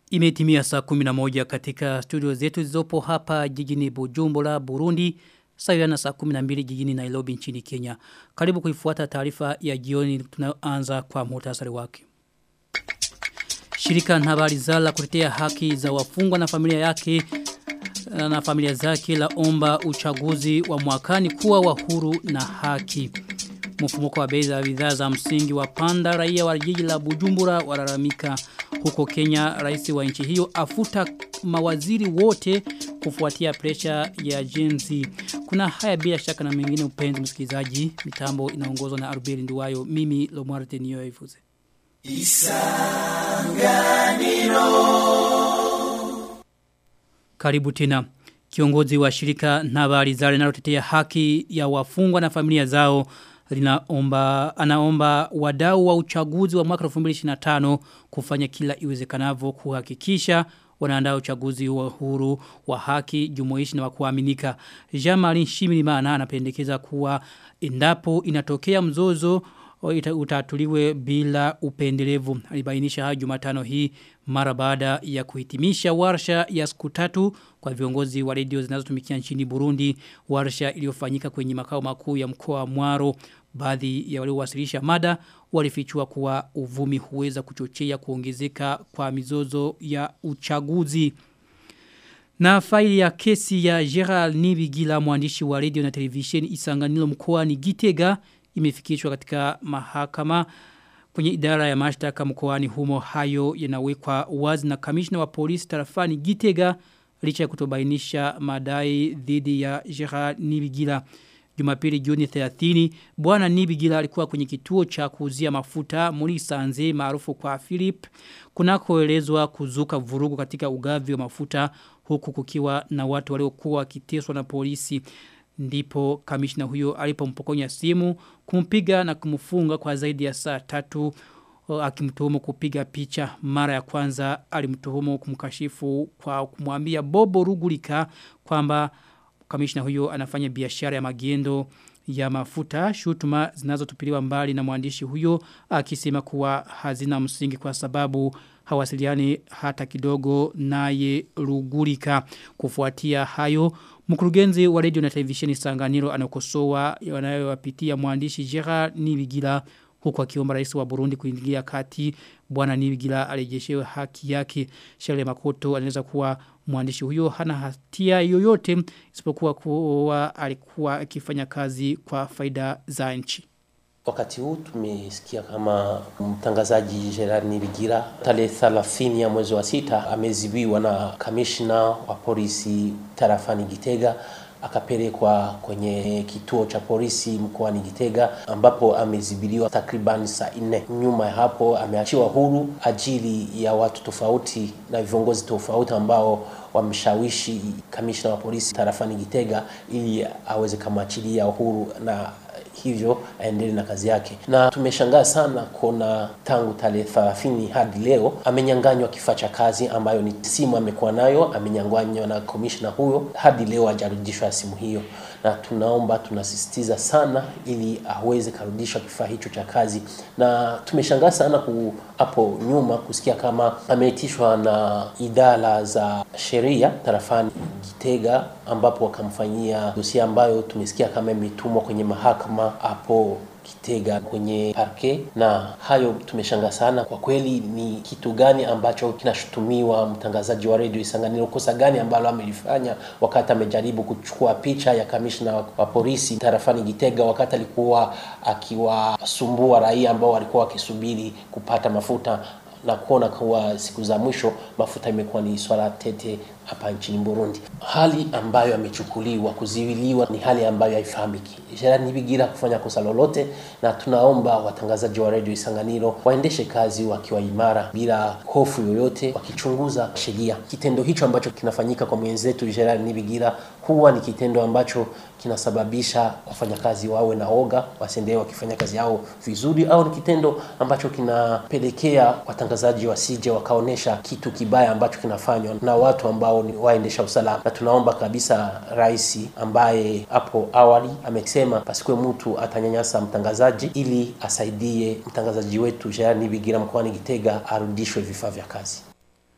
Imetimia saa 11 katika studio zetu zizopo hapa jijini Bujumbura, Burundi, sawa na saa 12 jijini Nairobi nchini Kenya. Karibu kuifuata taarifa ya jioni tunayoanza kwa muhtasari wake. Shirika na habari zala kutetea haki za wafungwa na familia yake na familia zake la omba uchaguzi wa mwakani kuwa wa huru na haki. Mfumuko wa bei za bidhaa za msingi wa panda raia wa jiji la Bujumbura walalamika huko Kenya rais wa nchi hiyo afuta mawaziri wote kufuatia presha ya jenzi. Kuna haya bila shaka na mengine upenzi msikilizaji. Mitambo inaongozwa na Arbeli Nduwayo. Mimi Lomarte niyo ifuze. Isanganiro. Karibu tena. Kiongozi wa shirika na habari za linalotetea haki ya wafungwa na familia zao linaomba anaomba wadau wa uchaguzi wa mwaka 2025 kufanya kila iwezekanavyo kuhakikisha wanaandaa uchaguzi wa huru wa haki jumuishi na wa kuaminika. Jean-Marie Shimirimana anapendekeza kuwa endapo inatokea mzozo utatuliwe bila upendelevu. Alibainisha hayo Jumatano hii mara baada ya kuhitimisha warsha ya siku tatu kwa viongozi wa redio zinazotumikia nchini Burundi, warsha iliyofanyika kwenye makao makuu ya mkoa wa Mwaro. Baadhi ya waliowasilisha mada walifichua kuwa uvumi huweza kuchochea kuongezeka kwa mizozo ya uchaguzi. Na faili ya kesi ya Gerald Nibigila mwandishi wa redio na televisheni Isanganilo mkoa ni Gitega imefikishwa katika mahakama kwenye idara ya mashtaka mkoani humo hayo yanawekwa wazi na kamishna wa polisi tarafani Gitega licha ya kutobainisha madai dhidi ya Gerard Nibigila Jumapili Juni 30 bwana Nibigila alikuwa kwenye kituo cha kuuzia mafuta muri Sanze maarufu kwa Philip kunakoelezwa kuzuka vurugu katika ugavi wa mafuta huku kukiwa na watu waliokuwa wakiteswa na polisi ndipo kamishna huyo alipompokonya simu kumpiga na kumfunga kwa zaidi ya saa tatu akimtuhumu kupiga picha mara ya kwanza alimtuhumu kumkashifu kwa kumwambia Bobo Rugulika kwamba kamishna huyo anafanya biashara ya magendo ya mafuta shutuma zinazotupiliwa mbali na mwandishi huyo akisema kuwa hazina msingi kwa sababu hawasiliani hata kidogo naye Rugulika kufuatia hayo Mkurugenzi wa radio na televisheni Sanganiro anakosoa yanayowapitia mwandishi Gerard Nibigila huku akiomba rais wa Burundi kuingilia kati bwana Nibigila arejeshewe haki yake. Shale Makoto anaweza kuwa mwandishi huyo hana hatia yoyote isipokuwa kuwa alikuwa akifanya kazi kwa faida za nchi. Wakati huu tumesikia kama mtangazaji Gerard Nibigira tarehe 30 ya mwezi wa sita amezibiwa na kamishna wa polisi tarafani Gitega akapelekwa kwenye kituo cha polisi mkoani Gitega ambapo amezibiliwa takriban saa nne. Nyuma ya hapo ameachiwa huru ajili ya watu tofauti na viongozi tofauti ambao wamshawishi kamishna wa polisi tarafani Gitega ili aweze kumwachilia huru na hivyo aendelee na kazi yake. Na tumeshangaa sana kuona tangu tarehe 30 hadi leo amenyanganywa kifaa cha kazi ambayo ni simu amekuwa nayo, amenyanganywa na komishna huyo, hadi leo hajarudishwa simu hiyo, na tunaomba tunasisitiza sana ili aweze karudishwa kifaa hicho cha kazi. Na tumeshangaa sana ku, hapo nyuma kusikia kama ameitishwa na idara za sheria tarafani Gitega, ambapo wakamfanyia dosia ambayo tumesikia kama imetumwa kwenye mahakama hapo Kitega kwenye parke, na hayo tumeshanga sana kwa kweli. Ni kitu gani ambacho kinashutumiwa mtangazaji wa redio Isanganiro? Kosa gani ambalo amelifanya wakati amejaribu kuchukua picha ya kamishna wa polisi tarafani Gitega wakati alikuwa akiwasumbua raia ambao walikuwa wakisubiri kupata mafuta na kuona kuwa siku za mwisho mafuta imekuwa ni swala tete hapa nchini Burundi. Hali ambayo amechukuliwa kuziwiliwa ni hali ambayo haifahamiki. Gerard Nibigira kufanya kosa lolote, na tunaomba watangazaji wa redio Isanganiro waendeshe kazi wakiwa imara bila hofu yoyote, wakichunguza sheria. Kitendo hicho ambacho kinafanyika kwa mwenzetu Gerard Nibigira huwa ni kitendo ambacho kinasababisha wafanyakazi wawe na oga, wasiendelee wakifanya kazi yao vizuri, au ni kitendo ambacho kinapelekea watangazaji wasije wakaonesha kitu kibaya ambacho kinafanywa na watu ambao ni waendesha usalama. Na tunaomba kabisa rais ambaye hapo awali amesema pasikuwe mtu atanyanyasa mtangazaji, ili asaidie mtangazaji wetu Gerard Nibigira mkoani Gitega arudishwe vifaa vya kazi.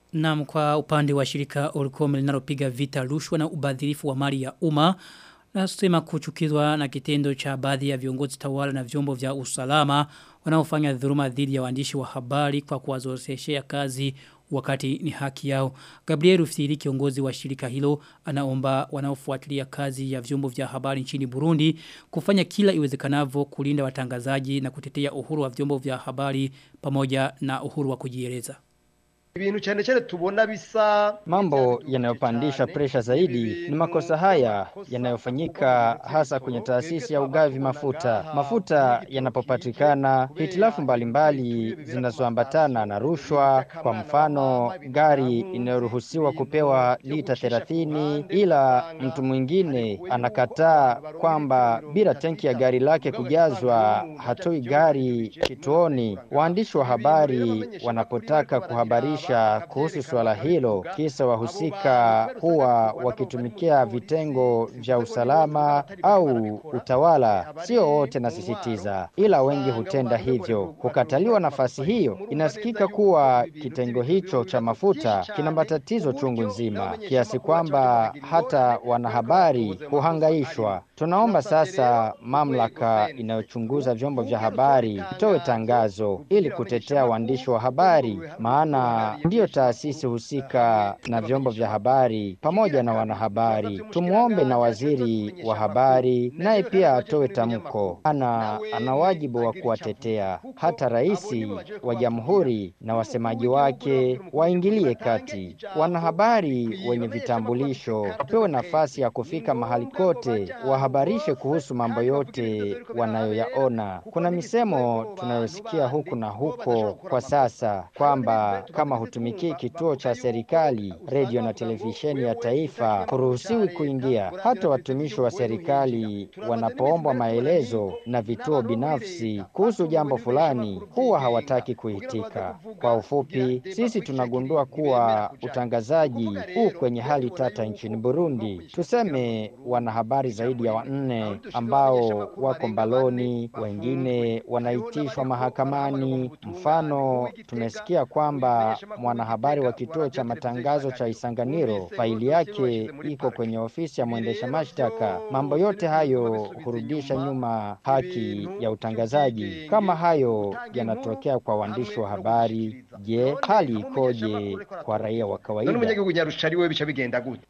Na kwa upande wa shirika Oricom linalopiga vita rushwa na ubadhirifu wa mali ya umma nasema kuchukizwa na kitendo cha baadhi ya viongozi tawala na vyombo vya usalama wanaofanya dhuluma dhidi ya waandishi wa habari kwa kuwazoreshea kazi wakati ni haki yao. Gabriel Rufsiri kiongozi wa shirika hilo anaomba wanaofuatilia kazi ya vyombo vya habari nchini Burundi kufanya kila iwezekanavyo kulinda watangazaji na kutetea uhuru wa vyombo vya habari pamoja na uhuru wa kujieleza. ibintu cyane cyane tubona bisa Mambo yanayopandisha presha zaidi ni makosa haya yanayofanyika hasa kwenye taasisi ya ugavi mafuta. Mafuta yanapopatikana, hitilafu mbalimbali zinazoambatana na rushwa, kwa mfano gari inayoruhusiwa kupewa lita 30 ila mtu mwingine anakataa kwamba bila tanki ya gari lake kujazwa hatoi gari kituoni. Waandishi wa habari wanapotaka kuhabarisha kuhusu suala hilo, kisa wahusika huwa wakitumikia vitengo vya usalama au utawala. Sio wote nasisitiza, ila wengi hutenda hivyo. Kukataliwa nafasi hiyo, inasikika kuwa kitengo hicho cha mafuta kina matatizo chungu nzima, kiasi kwamba hata wanahabari huhangaishwa. Tunaomba sasa mamlaka inayochunguza vyombo vya habari itoe tangazo ili kutetea waandishi wa habari, maana ndiyo taasisi husika na vyombo vya habari pamoja na wanahabari. Tumwombe na waziri wa habari naye pia atoe tamko, ana ana wajibu wa kuwatetea. Hata rais wa jamhuri na wasemaji wake waingilie kati. Wanahabari wenye vitambulisho wapewe nafasi ya kufika mahali kote, wahabarishe kuhusu mambo yote wanayoyaona. Kuna misemo tunayosikia huku na huko kwa sasa kwamba kama hutumikii kituo cha serikali, redio na televisheni ya taifa, huruhusiwi kuingia. Hata watumishi wa serikali wanapoombwa maelezo na vituo binafsi kuhusu jambo fulani, huwa hawataki kuitika. Kwa ufupi, sisi tunagundua kuwa utangazaji huu kwenye hali tata nchini Burundi. Tuseme wanahabari zaidi ya wanne ambao wako mbaloni, wengine wanaitishwa mahakamani. Mfano, tumesikia kwamba mwanahabari wa kituo cha matangazo cha Isanganiro faili yake iko kwenye ofisi ya mwendesha mashtaka. Mambo yote hayo hurudisha nyuma haki ya utangazaji. Kama hayo yanatokea kwa waandishi wa habari, je, hali ikoje kwa raia wa none kawaida? umunyagihugu nyarusha ari we bica bigenda gute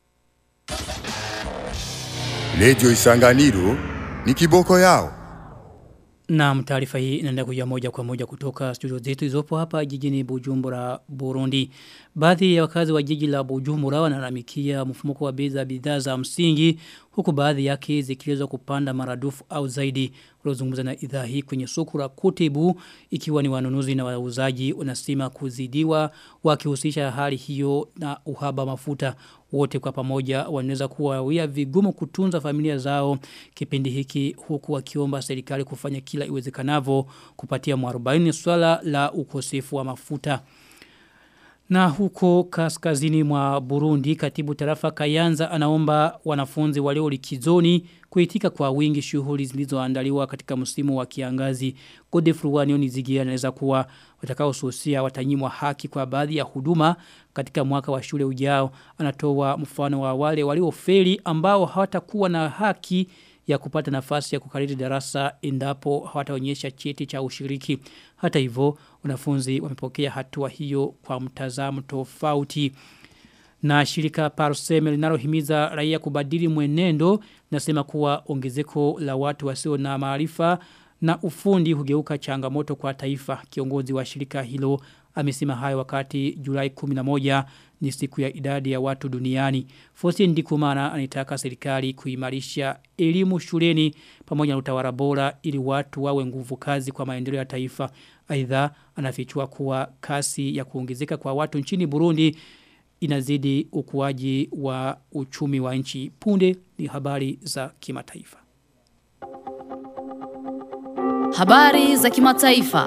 Radio Isanganiro ni kiboko yao. Na taarifa hii inaenda kuja moja kwa moja kutoka studio zetu zilizopo hapa jijini Bujumbura Burundi. Baadhi ya wakazi wa jiji la Bujumbura wanalalamikia mfumuko wa bei za bidhaa za msingi huku baadhi yake zikiweza kupanda maradufu au zaidi. Uliozungumza na idhaa hii kwenye soko la Kutibu ikiwa ni wanunuzi na wauzaji unasema kuzidiwa wakihusisha hali hiyo na uhaba mafuta wote kwa pamoja wanaweza kuwawia vigumu kutunza familia zao kipindi hiki huku wakiomba serikali kufanya kila iwezekanavyo kupatia mwarobaini swala la ukosefu wa mafuta. Na huko kaskazini mwa Burundi katibu tarafa Kayanza anaomba wanafunzi walio likizoni kuitika kwa wingi shughuli zilizoandaliwa katika msimu wa kiangazi. Godefroid Wanioni Zigia anaweza kuwa watakaosusia watanyimwa haki kwa baadhi ya huduma katika mwaka wa shule ujao. Anatoa mfano wa wale waliofeli ambao hawatakuwa na haki ya kupata nafasi ya kukariri darasa endapo hawataonyesha cheti cha ushiriki. Hata hivyo, wanafunzi wamepokea hatua hiyo kwa mtazamo tofauti. Na shirika Parseme linalohimiza raia kubadili mwenendo nasema kuwa ongezeko la watu wasio na maarifa na ufundi hugeuka changamoto kwa taifa. Kiongozi wa shirika hilo amesema hayo wakati Julai 11 ni siku ya idadi ya watu duniani. Fosi Ndikumana anitaka serikali kuimarisha elimu shuleni pamoja na utawala bora ili watu wawe nguvu kazi kwa maendeleo ya taifa. Aidha anafichua kuwa kasi ya kuongezeka kwa watu nchini Burundi inazidi ukuaji wa uchumi wa nchi. Punde ni habari za kimataifa. Habari za kimataifa.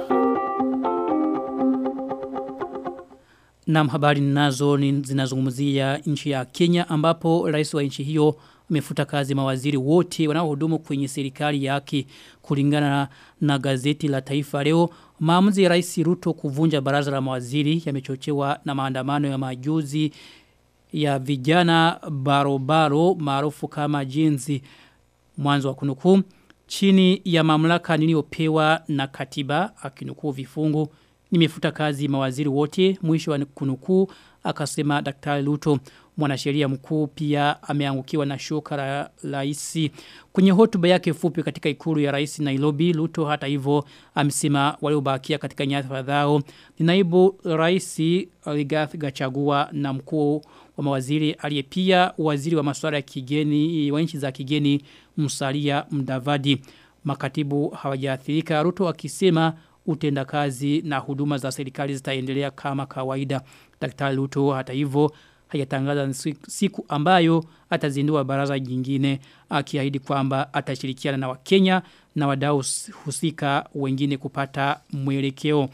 Na habari nazo ni zinazungumzia nchi ya Kenya ambapo rais wa nchi hiyo imefuta kazi mawaziri wote wanaohudumu kwenye serikali yake kulingana na gazeti la Taifa leo. Maamuzi ya Rais Ruto kuvunja baraza la mawaziri yamechochewa na maandamano ya majuzi ya vijana barobaro maarufu kama jinzi mwanzo wa kunukuu chini ya mamlaka niliyopewa na katiba akinukuu vifungu nimefuta kazi mawaziri wote mwisho wa kunukuu akasema daktari Luto mwanasheria mkuu pia ameangukiwa na shoka la rais kwenye hotuba yake fupi katika ikulu ya rais Nairobi Luto hata hivyo amesema waliobakia katika nyadhifa zao ni naibu rais Rigathi Gachagua na mkuu wa mawaziri aliye pia waziri wa masuala ya kigeni wa nchi za kigeni Musalia Mdavadi makatibu hawajaathirika Ruto akisema utendakazi na huduma za serikali zitaendelea kama kawaida Daktari Ruto hata hivyo hajatangaza siku ambayo atazindua baraza jingine akiahidi kwamba atashirikiana na Wakenya na wadau husika wengine kupata mwelekeo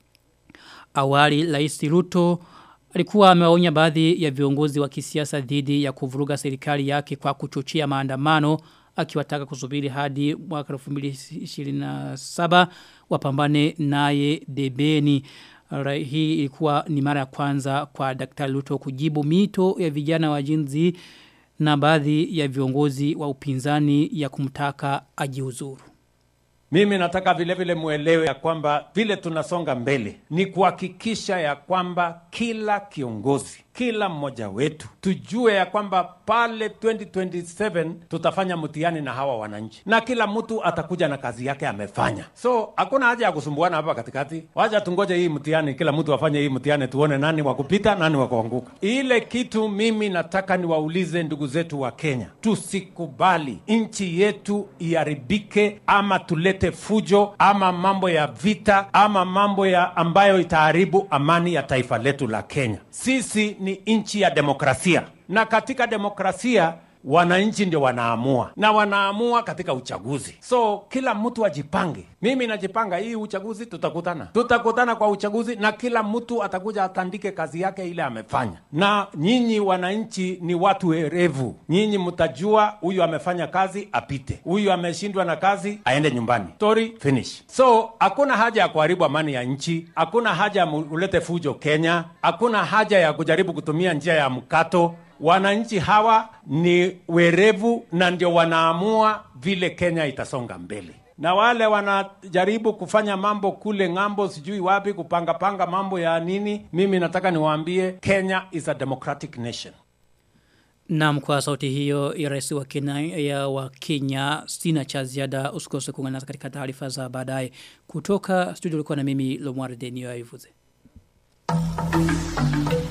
awali Rais Ruto alikuwa amewaonya baadhi ya viongozi wa kisiasa dhidi ya kuvuruga serikali yake kwa kuchochea maandamano akiwataka kusubiri hadi mwaka 2027 wapambane naye debeni hii ilikuwa ni mara ya kwanza kwa Daktari Luto kujibu mito ya vijana wa jinzi na baadhi ya viongozi wa upinzani ya kumtaka ajiuzuru. Mimi nataka vile vile muelewe ya kwamba vile tunasonga mbele ni kuhakikisha ya kwamba kila kiongozi, kila mmoja wetu tujue ya kwamba pale 2027 tutafanya mtihani na hawa wananchi, na kila mtu atakuja na kazi yake amefanya. So hakuna haja ya kusumbuana hapa katikati. Wacha tungoje hii mtihani, kila mtu afanye hii mtihani, tuone nani wa kupita, nani wa kuanguka. Ile kitu mimi nataka niwaulize ndugu zetu wa Kenya, tusikubali nchi yetu iharibike ama tulete fujo ama mambo ya vita ama mambo ya ambayo itaharibu amani ya taifa letu la Kenya. Sisi ni nchi ya demokrasia, na katika demokrasia wananchi ndio wanaamua na wanaamua katika uchaguzi. So kila mtu ajipange. Mimi najipanga, hii uchaguzi tutakutana, tutakutana kwa uchaguzi, na kila mtu atakuja atandike kazi yake ile amefanya. Na nyinyi wananchi ni watu werevu, nyinyi mtajua huyu amefanya kazi apite, huyu ameshindwa na kazi aende nyumbani. Story finish. So hakuna haja ya kuharibu amani ya nchi, hakuna haja ya ulete fujo Kenya, hakuna haja ya kujaribu kutumia njia ya mkato wananchi hawa ni werevu na ndio wanaamua vile Kenya itasonga mbele. Na wale wanajaribu kufanya mambo kule ng'ambo, sijui wapi, kupangapanga mambo ya nini, mimi nataka niwaambie Kenya is a democratic nation. Na kwa sauti hiyo ya rais wa Kenya, ya wa Kenya sina cha ziada usikose kuungana katika taarifa za baadaye kutoka studio ulikuwa na mimi Lomwar Denio Aivuze. Thank you.